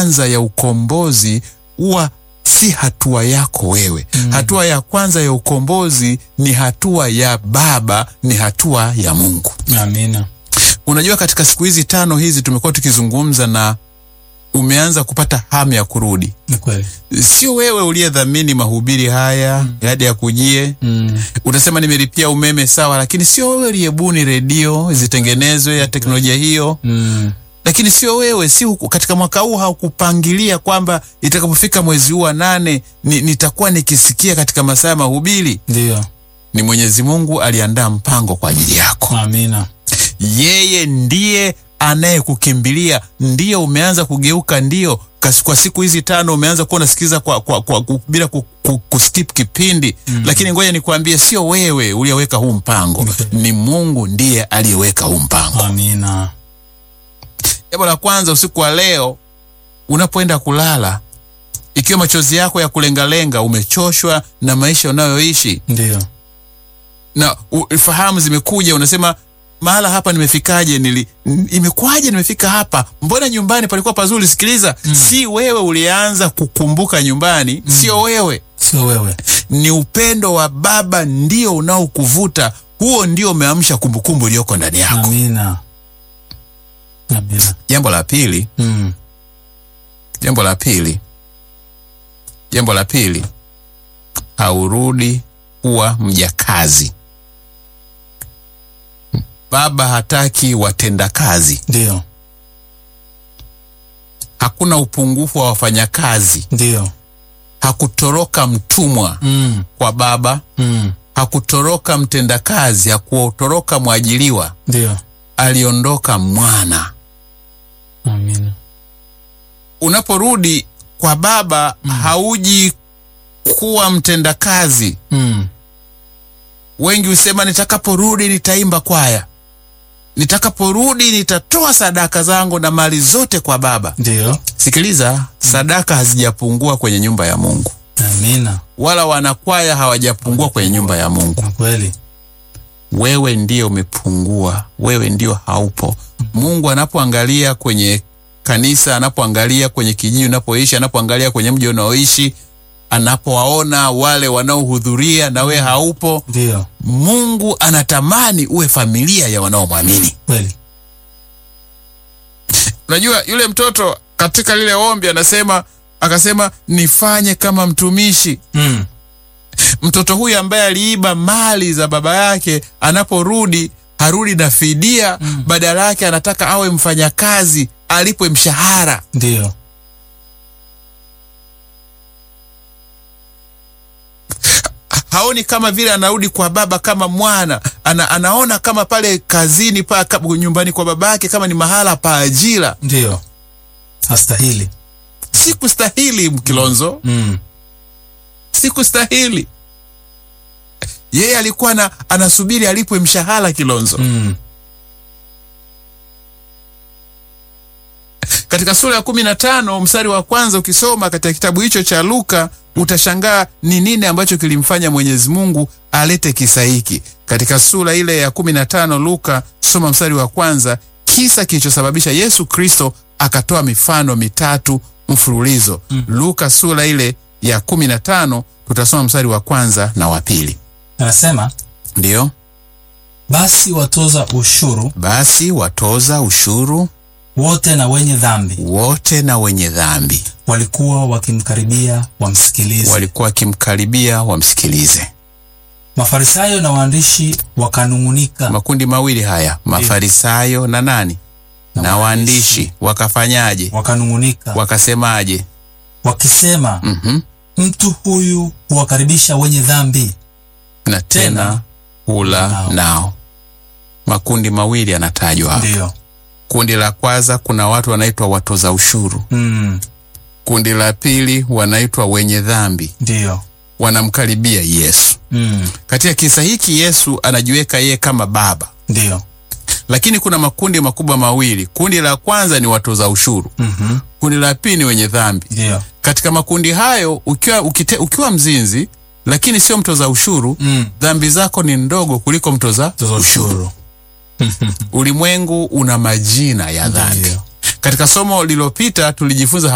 kwanza ya ukombozi huwa si hatua yako wewe. Hatua ya kwanza ya ukombozi ni hatua ya Baba, ni hatua ya Mungu. Amina. Unajua, katika siku hizi tano hizi tumekuwa tukizungumza na umeanza kupata hamu ya kurudi. Ni kweli. Sio wewe uliyedhamini mahubiri haya hadi ya kujie Mm. utasema nimelipia umeme sawa, lakini sio wewe uliyebuni redio zitengenezwe ya teknolojia hiyo Mm. lakini sio wewe, si huku, katika mwaka huu haukupangilia kwamba itakapofika mwezi huu wa nane ni, nitakuwa nikisikia katika masaa ya mahubiri. Ndio. Ni Mwenyezi Mungu aliandaa mpango kwa ajili yako. Amina. Yeye ndiye anayekukimbilia, ndiyo umeanza kugeuka, ndiyo kas- kwa siku hizi tano umeanza kuwa unasikiliza kwa, kwa, kwa, ku- bila ku, ku, kuskip kipindi lakini ngoja nikwambie, sio wewe uliyeweka huu mpango, ni Mungu ndiye aliyeweka huu mpango. Amina. Jambo la kwanza usiku wa leo unapoenda kulala, ikiwa machozi yako ya kulengalenga, umechoshwa na maisha unayoishi Ndio. na u- fahamu zimekuja, unasema mahala hapa nimefikaje? Nili n- imekuwaje nimefika hapa? Mbona nyumbani palikuwa pazuri? Sikiliza, si wewe ulianza kukumbuka nyumbani, sio wewe, Sio wewe. ni upendo wa Baba ndio unaokuvuta. Huo ndio umeamsha kumbukumbu iliyoko ndani yako. Amina. Amina. Jambo la pili Mm. Jambo la pili, jambo la pili, haurudi kuwa mjakazi. Baba hataki watendakazi. Ndio. Hakuna upungufu wa wafanyakazi. Ndio. Hakutoroka mtumwa Mm. kwa baba, Mm. hakutoroka mtendakazi, hakutoroka mwajiliwa, Ndio. aliondoka mwana. Amina. Unaporudi kwa baba, hauji kuwa mtendakazi. Mm. Wengi husema nitakaporudi nitaimba kwaya, nitakaporudi nitatoa sadaka zangu na mali zote kwa Baba. Ndio. Sikiliza, sadaka hazijapungua kwenye nyumba ya Mungu, Amina. wala wanakwaya hawajapungua kwenye nyumba ya Mungu. Ni kweli. Wewe ndiyo umepungua, wewe ndio haupo. Mungu anapoangalia kwenye kanisa, anapoangalia kwenye kijiji unapoishi, anapoangalia kwenye mji unaoishi, anapowaona wale wanaohudhuria na wewe haupo, Ndio. Mungu anatamani uwe familia ya wanaomwamini. Kweli. Unajua yule mtoto katika lile ombi anasema, akasema nifanye kama mtumishi. Mm. Mtoto huyu ambaye aliiba mali za baba yake, anaporudi harudi na fidia, badala yake anataka awe mfanyakazi, alipwe mshahara. Ndio. haoni kama vile anarudi kwa baba kama mwana ana, anaona kama pale kazini pa kama nyumbani kwa baba yake kama ni mahala pa ajira. Ndio. Hastahili. Sikustahili Mkilonzo, Mm. sikustahili. Yeye alikuwa na, anasubiri alipwe mshahara Kilonzo. Mm. Katika sura ya kumi na tano mstari wa kwanza ukisoma katika kitabu hicho cha Luka utashangaa ni nini ambacho kilimfanya Mwenyezi Mungu alete kisa hiki. Katika sura ile ya kumi na tano Luka, soma mstari wa kwanza, kisa kilichosababisha Yesu Kristo akatoa mifano mitatu mfululizo. Luka sura ile ya kumi na tano tutasoma mstari wa kwanza na wa pili. Anasema Ndiyo basi watoza ushuru basi watoza ushuru wote na wenye dhambi wote na wenye dhambi walikuwa wakimkaribia wamsikilize. walikuwa wakimkaribia wamsikilize. Mafarisayo na waandishi wakanung'unika Makundi mawili haya, Mafarisayo na nani na, waandishi wakafanyaje? wakanung'unika Wakasemaje? wakisema, Mhm. mtu huyu huwakaribisha wenye dhambi na tena hula nao. nao. Makundi mawili yanatajwa hapa. Ndiyo. Kundi la kwanza kuna watu wanaitwa watoza ushuru. Mm. Kundi la pili wanaitwa wenye dhambi, Ndiyo. wanamkaribia Yesu. Mm. Katika kisa hiki Yesu anajiweka yeye kama baba, Ndiyo. lakini kuna makundi makubwa mawili. Kundi la kwanza ni watoza ushuru, Mhm. kundi la pili ni wenye dhambi. Ndiyo. Katika makundi hayo ukiwa, ukite, ukiwa mzinzi lakini sio mtoza ushuru Mm. dhambi zako ni ndogo kuliko mtoza Toza ushuru. Ulimwengu una majina ya dhambi. Ndiyo. Katika somo lililopita tulijifunza